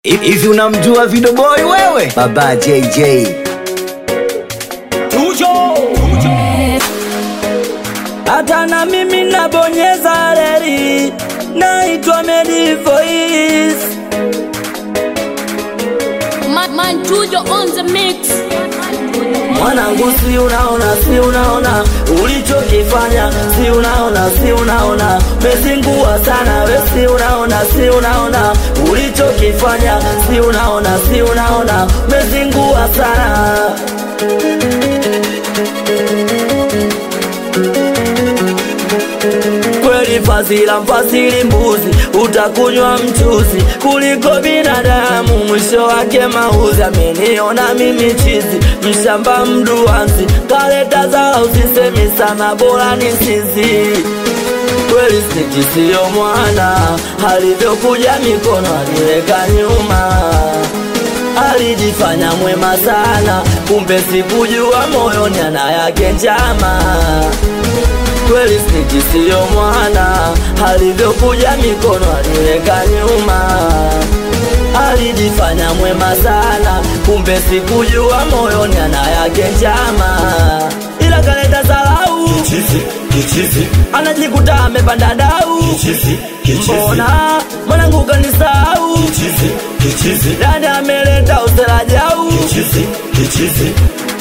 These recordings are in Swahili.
Hivi unamjua Video Boy wewe? Baba JJ. Tujo hata na mimi nabonyeza reli, naitwa Medi Voice. Man, man Tujo on the mix. Mwanangu, si unaona, si unaona ulichokifanya, si unaona, si unaona mezingua sana we, si unaona, si unaona ulichokifanya, si unaona, si unaona mezingua sana kweli fazila mfasili mbuzi utakunywa mchuzi kuliko binadamu mwisho wake mauzi ameniona mimi chizi mshamba mduanzi kaleta za usisemi sana bora ni sizi kweli sniki siyo mwana alivyokuja mikono aliweka nyuma alijifanya mwema sana kumbe sikujua moyoni ana yake njama kweli sniki siyo mwana alivyokuja mikono aliweka nyuma alijifanya mwema sana kumbe sikujua moyoni ana yake njama ila kaleta salau Kichizi, kichizi, anajikuta amepanda dau kichizi, kichizi, mbona mwanangu kanisau kichizi, kichizi, dani ameleta userajau kichizi, kichizi.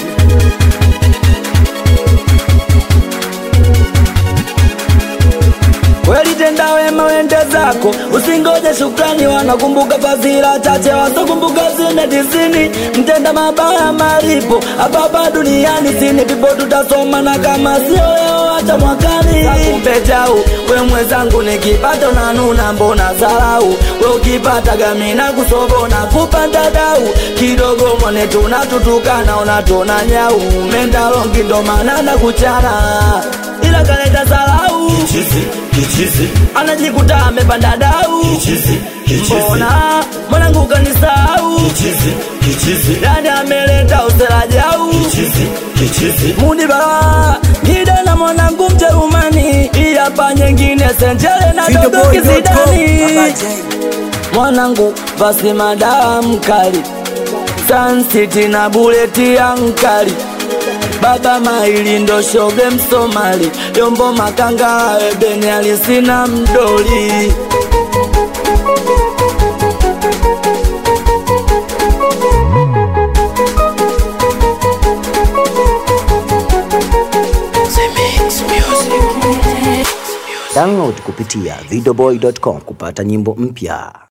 kweli tenda wema wende zako usingoje shukrani wanakumbuka fadhila chache wasokumbuka zine tisini mtenda mabaya malipo hapapa duniani sini pipo tutasoma na kama sio leo hata mwakani kumbe jau we mwenzangu nikipata unanuna mbona zarau we ukipata gamina kusobona kupanda dau kidogo mwone tunatutukana unatona nyau mendalongi ndo maana na kuchana ila kaleta zarau Kichizi, kichizi, anajikuta amepanda dau kichizi, kichizi, mbona mwanangu kanisau kichizi, kichizi, dani ameleta userajau kichizi, kichizi. mudiba ngida na mwanangu mjerumani iyapa nyengine senjele na dogo Videoboy.com. kizidani Baba J. mwanangu basi madawa mkali sansiti na buleti ya nkali baba maili ndo shoge msomali yombo makanga ebeni alisina mdoli Download kupitia videoboy.com kupata nyimbo mpya.